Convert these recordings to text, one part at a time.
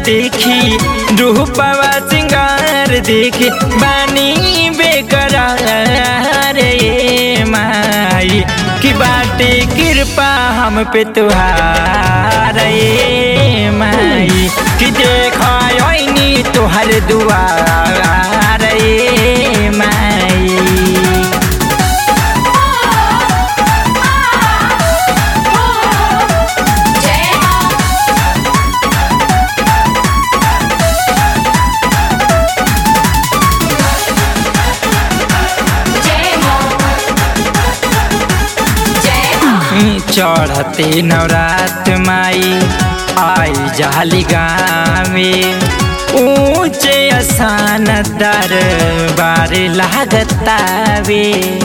देखी रूपवा सिंगार देखी बानी बेकरार ए माई की बाटे कृपा हम पे तुहार ए माई कि देखनी तुहर दुआर ए माई जय मां जय मां जय मां चढ़ते नवरात माई आई जाली गावे ऊंचे आसान दर बार लागतावे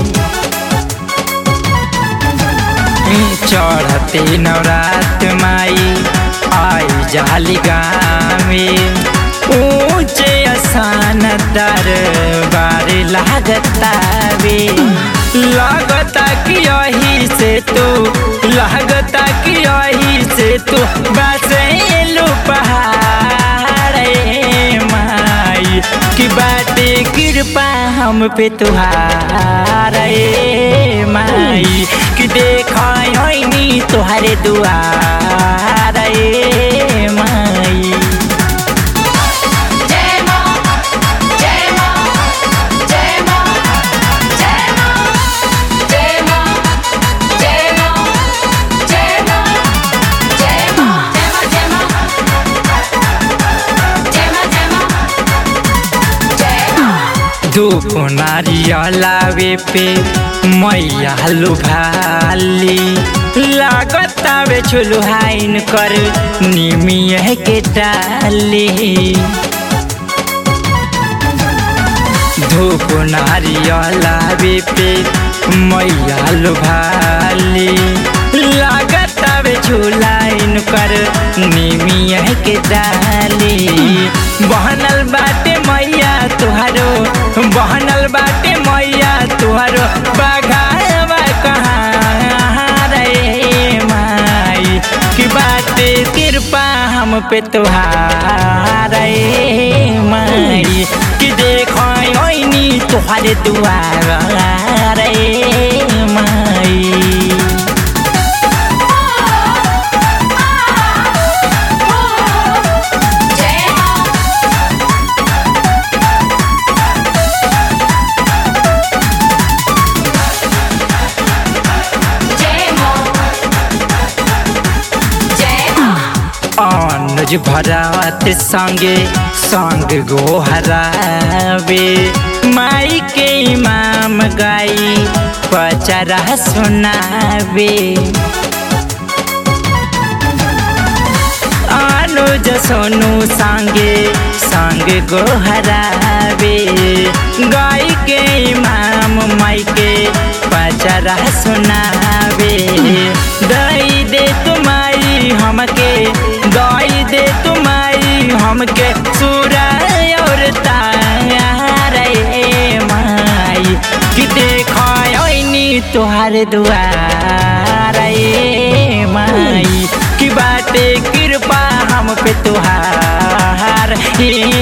चढ़ते नवरात माई आई जाली गावे ऊंचे आसान दर बार लागतावे लागता कि यही से तू लागता कि यही से तू बसेलू पहाड़ ए माई कि बाटे कृपा हम पे तुहार ए माई कि देखनी तुहरे दुआर ए माई जय मां जय मां जय मां जय मां जय मां जय मां जय मां जय मां जय मां जय मां जय मां जय मां धूप नारियलावे पे मैया लुभाली लागतावे छुलुहाइन कर निमिय के डाली धूप नारियलावे पे मैया लुभाली लागतावे झुलाइन कर निमिय के डाली बहनल बाटे मैया तुहारो बहनल बाटे मैया तुहारो बघावा कहाँ रे माई कि बाटे कृपा हम पे तुहार ए माई कि देखनी तुहारे दुआर ए माई जय मां जय मां जय मां अनुज भरावत संगे संग गोहरावे माई के इमाम गाई पचरा सुनावे अनुज सोनू संगे संग गोहरावे गाय के इमाम माई के पचरा सुनावे दई दे तुम्हारी हमके दई दे तुम्हारी हमके सूरा और तार ए माई कि देखनी तुहार दुआर ए माई कि बाटे कृपा हम पे तुहार ए